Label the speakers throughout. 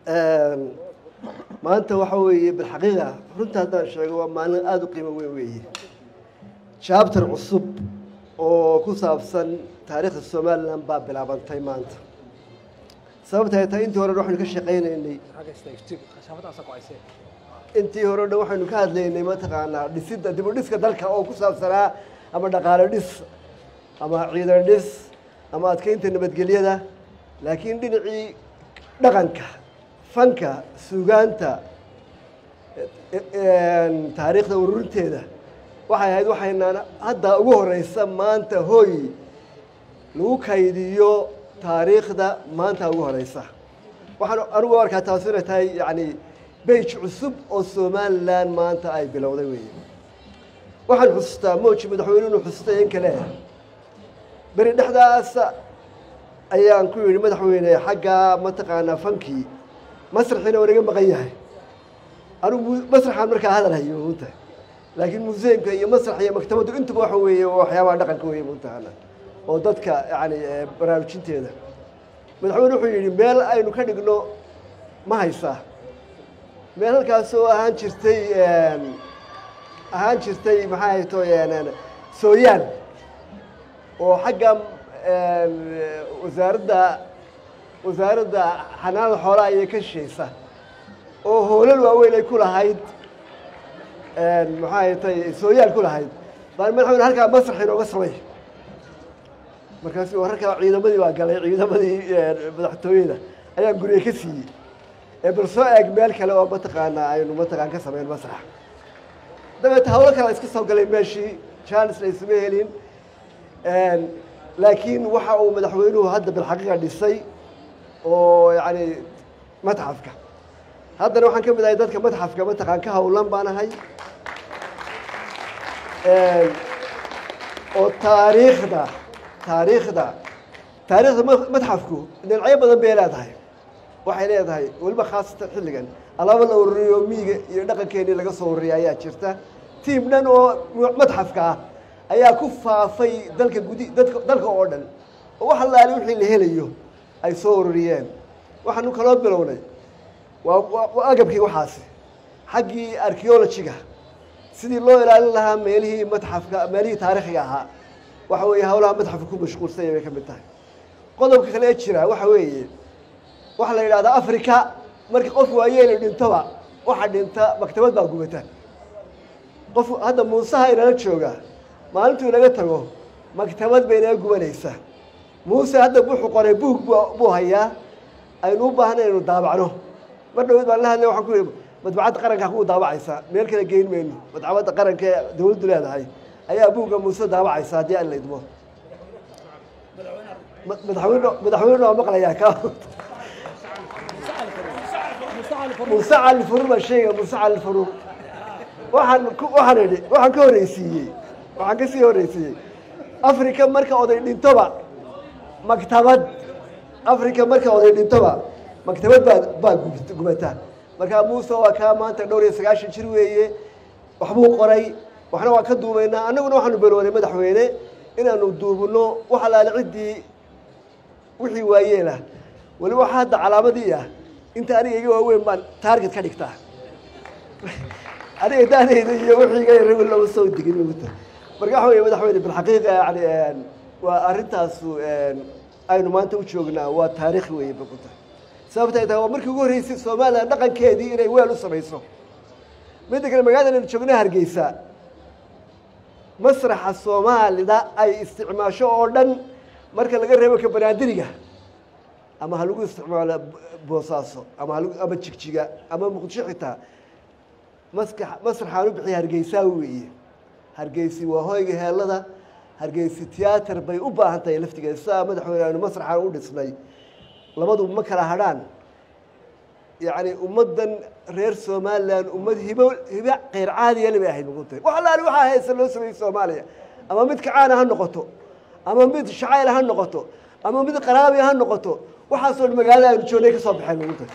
Speaker 1: maanta waxa weeye bilxaqiiqa runta haddaan sheego waa maalin aada u qiimo weyn weeye jabtar cusub oo ku saabsan taariikhda somalilan baa bilaabantay maanta sababta ay tahay intii hore dhan waxaynu ka shaqaynaynay intii hore dhan waxaynu ka hadlaynay mataqaanaa dhisidda dib u dhiska dalka oo ku saabsanaa ama dhaqaale dhis ama ciidan dhis ama adkeynta nabadgelyada laakiin dhinacii dhaqanka fanka suugaanta taariikhda ururinteeda waxay ahayd waxaynaan hadda ugu horeysa maanta hooy lagu kaydiyo taariikhda maanta ugu horeysa waxaan anigu arkaa taasi inay tahay yacni beyj cusub oo somalilan maanta ay bilowday weeye waxaan xusustaa mooji madaxweyne inuu xusustay in kale beri dhexdaas ayaan ku yidhi madaxweyne xagga mataqaanaa fankii masraxiina waa naga maqan yahay anigu masraxaan markaa hadal hayo munta laakiin museumka iyo masrax iyo maktabaddu intuba waxa weeye waxyaabaha dhaqanka weeye muntahana oo dadka yani baraarujinteeda madaxweyne wuxuu yidhi meel aynu ka dhigno ma haysaa meel halkaas oo ahaan jirtay ahaan jirtay maxaa hayto sooyaan oo xagga wasaaradda wasaaradda xanaanada xoolaha ayay ka shishaysa oo hoolal waaweyn ay ku lahayd maxaa haytay sooyaal ku lahayd baan madaxweyne halkaa masrax inooga samay markaas wararkaa ciidamadii baa galay ciidamadii madaxtooyada ayaan guriga ka siiyey ee bal soo eeg meel kale oo mataqaanaa aynu mataqaan ka samayn masrax dabeeta hawlo kale iska soo galay meeshii jaanis la isuma helin laakiin waxa uu madaxweynuhu hadda bilxaqiiqa dhisay oo yacni matxafka haddana waxaan ka mid ahay dadka matxafka mataqaan ka hawlan baan ahay oo taariikhda taariikhda taariikhda matxafku dhinacyo badan bay leedahay waxay leedahay weliba khaasatan xilligan alaabo la ururiyo miiga iyo dhaqankeenii laga soo ururiya ayaa jirta tiim dhan oo matxafka ah ayaa ku faafay dalka gudi dadka dalka oo dhan oo wax allaale wixii la helayo ay soo ururiyeen waxaanu kaloo bilownay waa waa agabkii waxaasi xaggii archeologiga sidii loo ilaalin lahaa meelihii matxafka meelihii taariikhiga ahaa waxa weeye hawlaha matxafka ku mashquulsanya bay ka mid tahay qodobka kale ee jira waxa weeye waxaa la yidhahdaa africa markii qof waayeeli dhintoba waxa dhinta maktabad baa gubata qof hadda muusaha inala jooga maalintuu inaga tago maktabad bay inaga gubanaysaa muuse hadda wuxuu qoray buug buu hayaa aynu u baahnay inaynu daabacno mar dhaweyd baan la hadlay waxaan ku yidhi madbacadda qarankaa kugu daabacaysaa meel kale geyn mayno madbacadda qaranka ee dawladdu leedahay ayaa buugga muuse daabacaysa haddii aan la idmo madaxweyne madaxweyne waa maqlayaa ka muuse cali faruur baa sheegaya muuse cali faruur waxaan waxaan idhi waxaan ka horreysiiyey waxaan ka sii horreysiiyey africa marka oday dhintoba maktabad africa marka oday dhintoba maktabad baa baa gubata markaa muuse waa kaa maanta dhowr iyo sagaashan jir weeye waxbuu qoray waxna waan ka duubaynaa annaguna waxaanu beroonay madaxweyne inaanu duubno wax alaale ciddii wixii waayeelah weliba waxa hadda calaamadii ah inta aniga iga waaweyn baan taarget ka dhigtaa aniga daanayda iyo wixii iga yara lama soo digin muta marka waxa weye madaxweyne bilxaqiiqa yani waa arrintaasu aynu maanta u joognaa waa taariikhi weeye bakuta sababta ay tahay waa markii ugu horreysay somalilan dhaqankeedii inay weel u samayso midda kale magaalada aynu joogna hargeysa masraxa soomaalida ay isticmaasho oo dhan marka laga reebo ka banaadiriga ama ha lagu isticmaalo boosaaso ama hal ama jigjiga ama muqdisho xitaa maska masraxaan u bixiya hargeysaa weeye hargeysi waa hoyga heelada hargeysi tiyaatar bay u baahan tahay laftigeeda sidaa madaxweyne aynu masraxaan u dhisnay labadu ma kala hadhaan yacni ummaddan reer somalilan ummad hibo hibo keyr caadiyale bay ahayd maguntahay wax allaali waxaa haysa loo sameeyey soomaaliya ama mid kacaana ha noqoto ama mid shacayl ha noqoto ama mid qaraabiya ha noqoto waxaasoo dhan magaalada aynu joognay ka soo baxeen maguntahay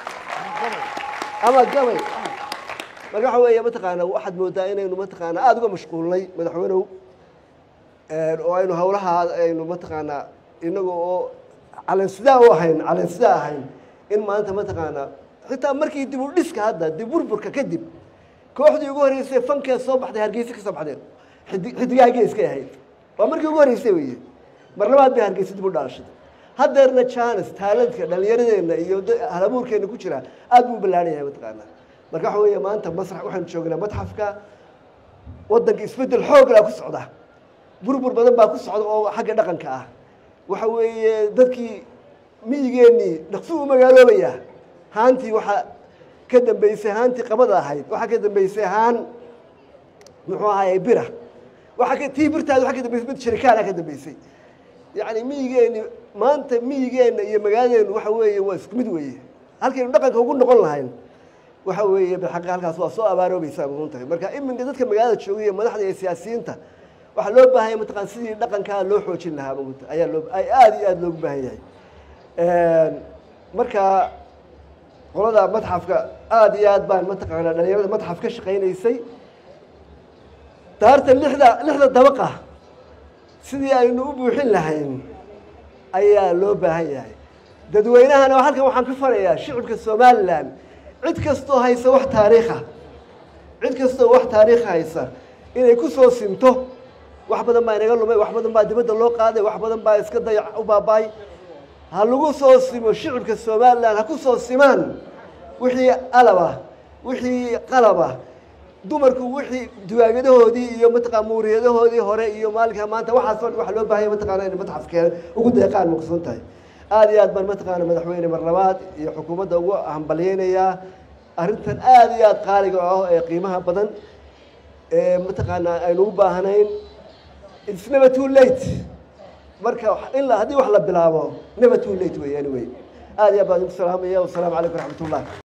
Speaker 1: ama gabay marka waxa weeye mataqaana waxaad moodaa inaynu mataqaana aada uga mashquulnay madaxweynew oo aynu hawlaha aynu mataqaanaa inaga oo calansidaa u ahayn calansidaa ahayn in maanta mataqaanaa xitaa markii dib u dhiska hadda dib burburka kadib kooxdii ugu horreysay fankee soo baxday hargeysa ka soo baxdeen xidi- xidigaha geeskay ahayd waa markii ugu horreysay weye mar labaad bay hargeysa dib u dhalashay haddeerna janes taalantka dhallinyaradeenna iyo da- halabuurkeenna ku jira aad buu u ballaaran yahay mataqaanaa marka waxa weeye maanta masrax waxaanu joognaa matxafka waddanka isbeddel xooglaa ku socda burbur badan baa ku socda oo xagga dhaqanka ah waxa weeye dadkii miyigeennii dhaqsu u magaaloobayaa haantii waxaa ka dambeysay haantii qabada ahayd waxaa ka dambeysay haan muxuu ahaye bira waxaa ka tii birtaada waxaa ka dambeysay mid sharikaana ka dambeysay yacni miyigeenni maanta miyigeenna iyo magaaladeennu waxa weeye waa isku mid weeye halkaynu dhaqanka ugu noqon lahayn waxa weeye bilxaqi halkaas waa soo abaaroobaysaa muhun tahay marka iminka dadka magaalada joogay iyo madaxda iyo siyaasiyiinta waxaa loo baahan yahay mataqaan sidii dhaqankaa loo xoojin lahaa muhun tahay ayaa loo ay aada iyo aada loogu baahan yahay marka qolada madxafka aada iyo aad baan mataqaanaa dhalinyarada madxaf ka shaqaynaysay daarta lixda lixda dabaqa sidii aynu u buuxin lahayn ayaa loo baahan yahay dadweynahana halkan waxaan ka farayaa shicibka somalilan cid kastoo haysa wax taariikha cid kastoo wax taariikha haysa inay ku soo sinto wax badan baa inaga lumay wax badan baa dibadda loo qaaday wax baday baa iska dayac u baaba'ay ha lagu soo simo shicibka somalilan ha ku soo simaan wixii alaba wixii qalaba dumarku wixii duwaagadahoodii iyo mataqaa muuriyadahoodii hore iyo maalinka maanta waxaas oo dhan waxa loo baahanya mataqaana inay matxafkeena ugu deeqaan maqsuun tahay aada iyo aad baan mataqaana madaxweyne mar labaad iyo xukuumadda ugu hambalyeynayaa arrintan aada iyo aada qaaliga ah ee qiimaha badan ee mataqaanaa aynu u baahnayn it's never too late marka in la haddii wax la bilaabo never too late wey anyway aada iyo aad baan idinku salaamaya wasalaamu calaykum waraxmat ullah